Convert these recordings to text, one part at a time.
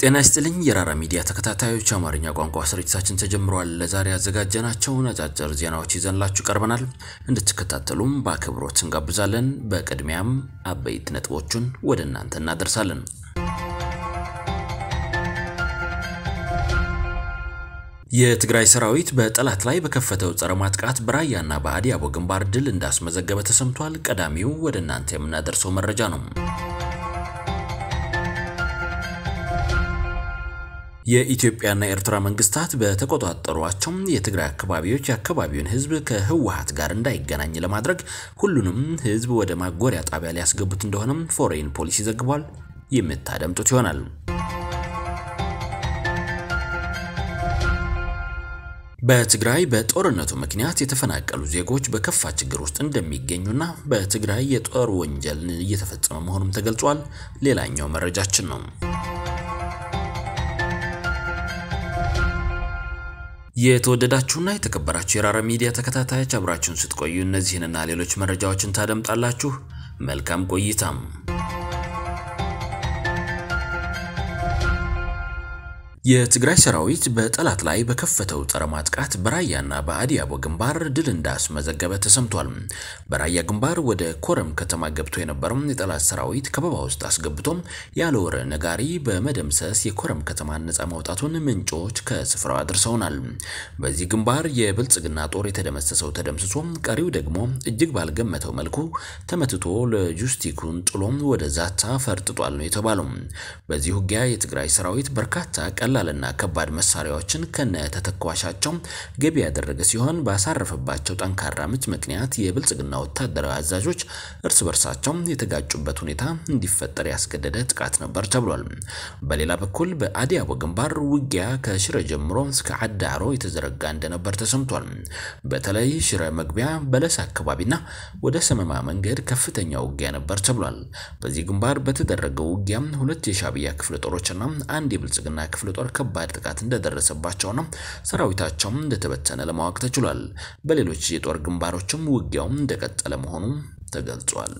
ጤና ይስጥልኝ የራራ ሚዲያ ተከታታዮች፣ አማርኛ ቋንቋ ስርጭታችን ተጀምሯል። ለዛሬ ያዘጋጀናቸውን አጫጭር ዜናዎች ይዘንላችሁ ቀርበናል። እንድትከታተሉም በአክብሮት እንጋብዛለን። በቅድሚያም አበይት ነጥቦቹን ወደ እናንተ እናደርሳለን። የትግራይ ሰራዊት በጠላት ላይ በከፈተው ጸረ ማጥቃት በራያና በአዲያቦ ግንባር ድል እንዳስመዘገበ ተሰምቷል። ቀዳሚው ወደ እናንተ የምናደርሰው መረጃ ነው። የኢትዮጵያና የኤርትራ መንግስታት በተቆጣጠሯቸው የትግራይ አካባቢዎች የአካባቢውን ሕዝብ ከህወሓት ጋር እንዳይገናኝ ለማድረግ ሁሉንም ሕዝብ ወደ ማጎሪያ ጣቢያ ሊያስገቡት እንደሆነም ፎሬን ፖሊሲ ዘግቧል። የምታደምጡት ይሆናል። በትግራይ በጦርነቱ ምክንያት የተፈናቀሉ ዜጎች በከፋ ችግር ውስጥ እንደሚገኙና በትግራይ የጦር ወንጀል እየተፈጸመ መሆኑም ተገልጿል። ሌላኛው መረጃችን ነው። የተወደዳችሁና የተከበራችሁ የራራ ሚዲያ ተከታታዮች አብራችሁን ስትቆዩ እነዚህንና ሌሎች መረጃዎችን ታደምጣላችሁ። መልካም ቆይታም። የትግራይ ሰራዊት በጠላት ላይ በከፈተው ጸረ ማጥቃት በራያና በአዲያቦ ግንባር ድል እንዳስመዘገበ ተሰምቷል። በራያ ግንባር ወደ ኮረም ከተማ ገብቶ የነበረው የጠላት ሰራዊት ከበባ ውስጥ አስገብቶም ያለ ወረ ነጋሪ በመደምሰስ የኮረም ከተማን ነጻ ማውጣቱን ምንጮች ከስፍራው አድርሰውናል። በዚህ ግንባር የብልጽግና ጦር የተደመሰሰው ተደምስሶ ቀሪው ደግሞ እጅግ ባልገመተው መልኩ ተመትቶ ለጁስቲኩን ጥሎም ወደ ዛታ ፈርጥጧል ነው የተባለው። በዚህ ውጊያ የትግራይ ሰራዊት በርካታ ቀላልና ከባድ መሳሪያዎችን ከነ ተተኳሻቸው ገቢ ያደረገ ሲሆን ባሳረፈባቸው ጠንካራ ምት ምክንያት የብልጽግና ወታደራዊ አዛዦች እርስ በርሳቸው የተጋጩበት ሁኔታ እንዲፈጠር ያስገደደ ጥቃት ነበር ተብሏል። በሌላ በኩል በአዲያቦ ግንባር ውጊያ ከሽረ ጀምሮ እስከ አዳሮ የተዘረጋ እንደነበር ተሰምቷል። በተለይ ሽረ መግቢያ በለስ አካባቢና ወደ ሰመማ መንገድ ከፍተኛ ውጊያ ነበር ተብሏል። በዚህ ግንባር በተደረገው ውጊያ ሁለት የሻዕቢያ ክፍለ ጦሮችና አንድ የብልጽግና ክፍለ ጦር ከባድ ጥቃት እንደደረሰባቸውና ሰራዊታቸውም እንደተበተነ ለማወቅ ተችሏል። በሌሎች የጦር ግንባሮችም ውጊያውም እንደቀጠለ መሆኑ ተገልጿል።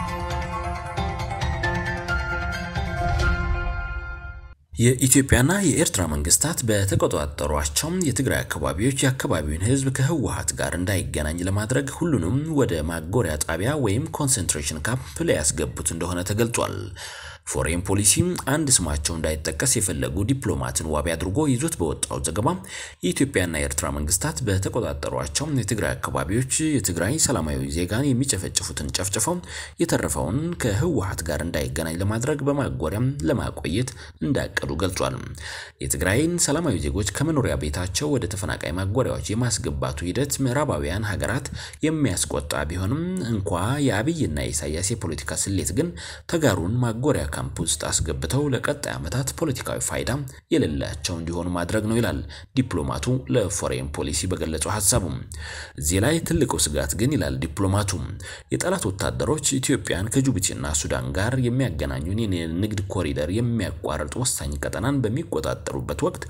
የኢትዮጵያና የኤርትራ መንግስታት በተቆጣጠሯቸው የትግራይ አካባቢዎች የአካባቢውን ሕዝብ ከህወሓት ጋር እንዳይገናኝ ለማድረግ ሁሉንም ወደ ማጎሪያ ጣቢያ ወይም ኮንሰንትሬሽን ካምፕ ሊያስገቡት እንደሆነ ተገልጿል። ፎሬን ፖሊሲ አንድ ስማቸው እንዳይጠቀስ የፈለጉ ዲፕሎማትን ዋቢ አድርጎ ይዞት በወጣው ዘገባ የኢትዮጵያና የኤርትራ መንግስታት በተቆጣጠሯቸው የትግራይ አካባቢዎች የትግራይ ሰላማዊ ዜጋን የሚጨፈጭፉትን ጨፍጭፈው የተረፈውን ከህወሓት ጋር እንዳይገናኝ ለማድረግ በማጎሪያም ለማቆየት እንዳቀዱ ገልጿል። የትግራይን ሰላማዊ ዜጎች ከመኖሪያ ቤታቸው ወደ ተፈናቃይ ማጎሪያዎች የማስገባቱ ሂደት ምዕራባውያን ሀገራት የሚያስቆጣ ቢሆንም እንኳ የአብይና የኢሳያስ የፖለቲካ ስሌት ግን ተጋሩን ማጎሪያ ካምፕ ውስጥ አስገብተው ለቀጣይ ዓመታት ፖለቲካዊ ፋይዳ የሌላቸው እንዲሆኑ ማድረግ ነው ይላል ዲፕሎማቱ ለፎሬን ፖሊሲ በገለጸው ሀሳቡ። እዚህ ላይ ትልቁ ስጋት ግን ይላል ዲፕሎማቱ የጠላት ወታደሮች ኢትዮጵያን ከጅቡቲና ሱዳን ጋር የሚያገናኙን የንግድ ኮሪደር የሚያቋርጥ ወሳኝ ቀጠናን በሚቆጣጠሩበት ወቅት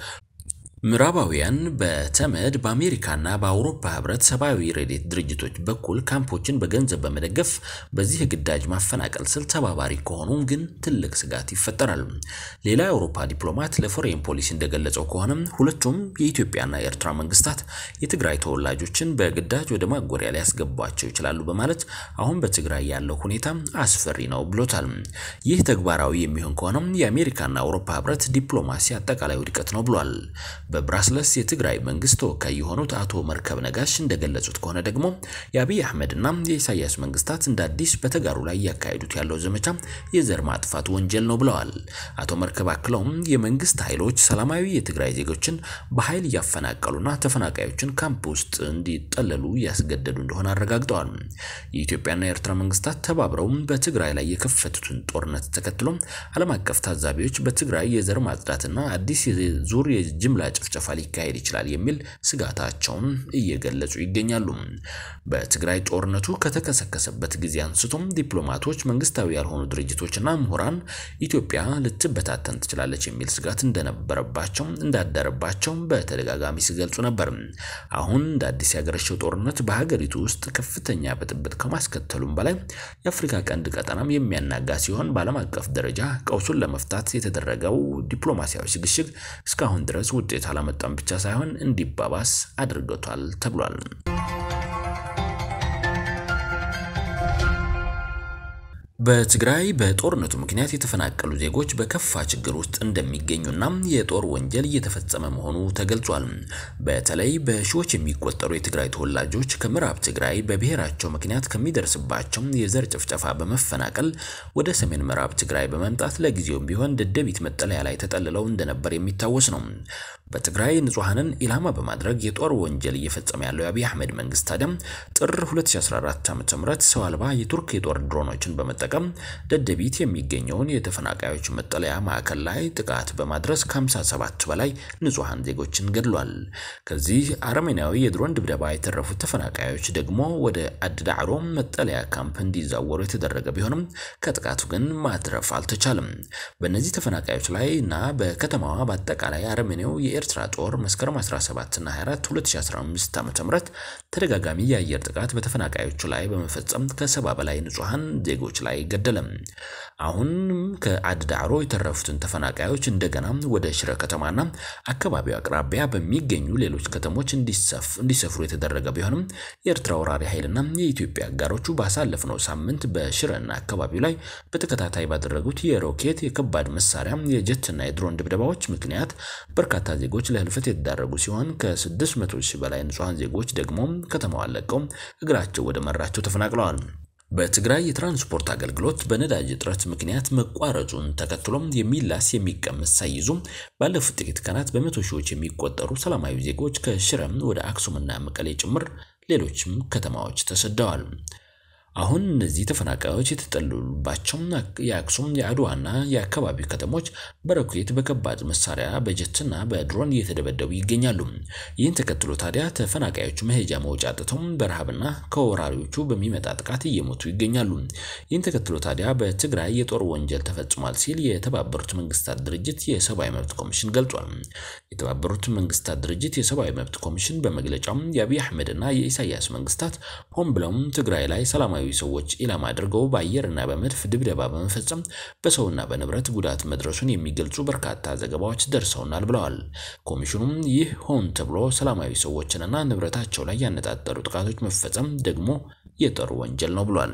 ምዕራባውያን በተመድ በአሜሪካና በአውሮፓ ህብረት ሰብአዊ ረድኤት ድርጅቶች በኩል ካምፖችን በገንዘብ በመደገፍ በዚህ ግዳጅ ማፈናቀል ስል ተባባሪ ከሆኑ ግን ትልቅ ስጋት ይፈጠራል። ሌላ የአውሮፓ ዲፕሎማት ለፎሬን ፖሊሲ እንደገለጸው ከሆነ ሁለቱም የኢትዮጵያና የኤርትራ መንግስታት የትግራይ ተወላጆችን በግዳጅ ወደ ማጎሪያ ሊያስገቧቸው ይችላሉ በማለት አሁን በትግራይ ያለው ሁኔታ አስፈሪ ነው ብሎታል። ይህ ተግባራዊ የሚሆን ከሆነም የአሜሪካና አውሮፓ ህብረት ዲፕሎማሲ አጠቃላይ ውድቀት ነው ብሏል። በብራስለስ የትግራይ መንግስት ተወካይ የሆኑት አቶ መርከብ ነጋሽ እንደገለጹት ከሆነ ደግሞ የአብይ አህመድና የኢሳያስ መንግስታት እንደ አዲስ በተጋሩ ላይ እያካሄዱት ያለው ዘመቻ የዘር ማጥፋት ወንጀል ነው ብለዋል። አቶ መርከብ አክለውም የመንግስት ኃይሎች ሰላማዊ የትግራይ ዜጎችን በኃይል እያፈናቀሉና ተፈናቃዮችን ካምፕ ውስጥ እንዲጠለሉ እያስገደዱ እንደሆነ አረጋግጠዋል። የኢትዮጵያና የኤርትራ መንግስታት ተባብረው በትግራይ ላይ የከፈቱትን ጦርነት ተከትሎ ዓለም አቀፍ ታዛቢዎች በትግራይ የዘር ማጽዳትና አዲስ ዙር የጅምላ ጭፍጨፋ ሊካሄድ ይችላል የሚል ስጋታቸውን እየገለጹ ይገኛሉ። በትግራይ ጦርነቱ ከተከሰከሰበት ጊዜ አንስቶም ዲፕሎማቶች፣ መንግስታዊ ያልሆኑ ድርጅቶችና ምሁራን ኢትዮጵያ ልትበታተን ትችላለች የሚል ስጋት እንደነበረባቸው እንዳደረባቸው በተደጋጋሚ ሲገልጹ ነበር። አሁን እንደ አዲስ ያገረሸው ጦርነት በሀገሪቱ ውስጥ ከፍተኛ ብጥብጥ ከማስከተሉም በላይ የአፍሪካ ቀንድ ቀጠናም የሚያናጋ ሲሆን በዓለም አቀፍ ደረጃ ቀውሱን ለመፍታት የተደረገው ዲፕሎማሲያዊ ሽግሽግ እስካሁን ድረስ ውጤት አላመጣም ብቻ ሳይሆን እንዲባባስ አድርገቷል ተብሏል። በትግራይ በጦርነቱ ምክንያት የተፈናቀሉ ዜጎች በከፋ ችግር ውስጥ እንደሚገኙና የጦር ወንጀል እየተፈጸመ መሆኑ ተገልጿል። በተለይ በሺዎች የሚቆጠሩ የትግራይ ተወላጆች ከምዕራብ ትግራይ በብሔራቸው ምክንያት ከሚደርስባቸው የዘር ጭፍጨፋ በመፈናቀል ወደ ሰሜን ምዕራብ ትግራይ በመምጣት ለጊዜውም ቢሆን ደደቢት መጠለያ ላይ ተጠልለው እንደነበር የሚታወስ ነው። በትግራይ ንጹሐንን ኢላማ በማድረግ የጦር ወንጀል እየፈጸመ ያለው የአብይ አህመድ መንግስት ታዲያም ጥር 2014 ዓ.ም ሰው አልባ የቱርክ የጦር ድሮኖችን በመጠቀም ደደቢት የሚገኘውን የተፈናቃዮች መጠለያ ማዕከል ላይ ጥቃት በማድረስ ከ57 በላይ ንጹሐን ዜጎችን ገድሏል። ከዚህ አረመኔያዊ የድሮን ድብደባ የተረፉት ተፈናቃዮች ደግሞ ወደ አድዳዕሮ መጠለያ ካምፕ እንዲዛወሩ የተደረገ ቢሆንም ከጥቃቱ ግን ማትረፍ አልተቻለም። በእነዚህ ተፈናቃዮች ላይ እና በከተማዋ በአጠቃላይ አረመኔው የኤርትራ ጦር መስከረም 17 እና 24 2015 ዓ.ም ተደጋጋሚ የአየር ጥቃት በተፈናቃዮቹ ላይ በመፈጸም ከሰባ በላይ ንጹሐን ዜጎች ላይ ገደለም። አሁንም ከአድዳዕሮ የተረፉትን ተፈናቃዮች እንደገና ወደ ሽረ ከተማና አካባቢው አቅራቢያ በሚገኙ ሌሎች ከተሞች እንዲሰፍሩ የተደረገ ቢሆንም የኤርትራ ወራሪ ኃይልና የኢትዮጵያ አጋሮቹ ባሳለፍነው ሳምንት በሽረና አካባቢው ላይ በተከታታይ ባደረጉት የሮኬት የከባድ መሳሪያ የጀትና የድሮን ድብደባዎች ምክንያት በርካታ ዜጎች ለህልፈት የተዳረጉ ሲሆን ከ600 ሺህ በላይ ንጹሐን ዜጎች ደግሞ ከተማዋን ለቀው እግራቸው ወደ መራቸው ተፈናቅለዋል። በትግራይ የትራንስፖርት አገልግሎት በነዳጅ እጥረት ምክንያት መቋረጡን ተከትሎም የሚላስ የሚቀመስ ሳይዙ ባለፉት ጥቂት ቀናት በመቶ ሺዎች የሚቆጠሩ ሰላማዊ ዜጎች ከሽረም ወደ አክሱምና መቀሌ ጭምር ሌሎችም ከተማዎች ተሰደዋል። አሁን እነዚህ ተፈናቃዮች የተጠለሉባቸው የአክሱም የአድዋና የአካባቢው ከተሞች በሮኬት በከባድ መሳሪያ በጀትና በድሮን እየተደበደቡ ይገኛሉ። ይህን ተከትሎ ታዲያ ተፈናቃዮቹ መሄጃ መውጫ አጥተው በረሃብና ከወራሪዎቹ በሚመጣ ጥቃት እየሞቱ ይገኛሉ። ይህን ተከትሎ ታዲያ በትግራይ የጦር ወንጀል ተፈጽሟል ሲል የተባበሩት መንግስታት ድርጅት የሰብአዊ መብት ኮሚሽን ገልጿል። የተባበሩት መንግስታት ድርጅት የሰብአዊ መብት ኮሚሽን በመግለጫው የአብይ አህመድና የኢሳያስ መንግስታት ሆን ብለውም ትግራይ ላይ ሰላማዊ ሰዎች ኢላማ አድርገው በአየርና በመድፍ ድብደባ በመፈጸም በሰውና በንብረት ጉዳት መድረሱን የሚገልጹ በርካታ ዘገባዎች ደርሰውናል ብለዋል። ኮሚሽኑም ይህ ሆን ተብሎ ሰላማዊ ሰዎችንና ንብረታቸው ላይ ያነጣጠሩ ጥቃቶች መፈጸም ደግሞ የጦር ወንጀል ነው ብሏል።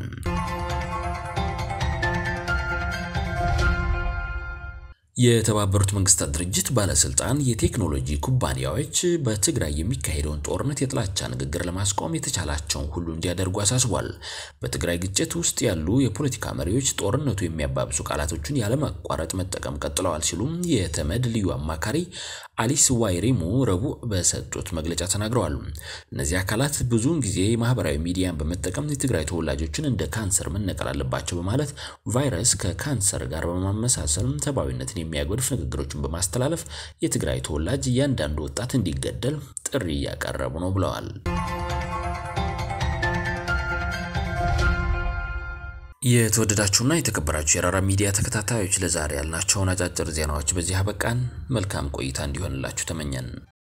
የተባበሩት መንግስታት ድርጅት ባለስልጣን የቴክኖሎጂ ኩባንያዎች በትግራይ የሚካሄደውን ጦርነት የጥላቻ ንግግር ለማስቆም የተቻላቸውን ሁሉ እንዲያደርጉ አሳስቧል። በትግራይ ግጭት ውስጥ ያሉ የፖለቲካ መሪዎች ጦርነቱ የሚያባብሱ ቃላቶችን ያለማቋረጥ መጠቀም ቀጥለዋል ሲሉም የተመድ ልዩ አማካሪ አሊስ ዋይሪሙ ረቡዕ በሰጡት መግለጫ ተናግረዋል። እነዚህ አካላት ብዙውን ጊዜ ማህበራዊ ሚዲያን በመጠቀም የትግራይ ተወላጆችን እንደ ካንሰር መነቀል አለባቸው በማለት ቫይረስ ከካንሰር ጋር በማመሳሰል ሰብአዊነትን የሚያጎድፍ ንግግሮችን በማስተላለፍ የትግራይ ተወላጅ እያንዳንዱ ወጣት እንዲገደል ጥሪ እያቀረቡ ነው ብለዋል። የተወደዳችሁና የተከበራችሁ የራራ ሚዲያ ተከታታዮች ለዛሬ ያልናቸውን አጫጭር ዜናዎች በዚህ አበቃን። መልካም ቆይታ እንዲሆንላችሁ ተመኘን።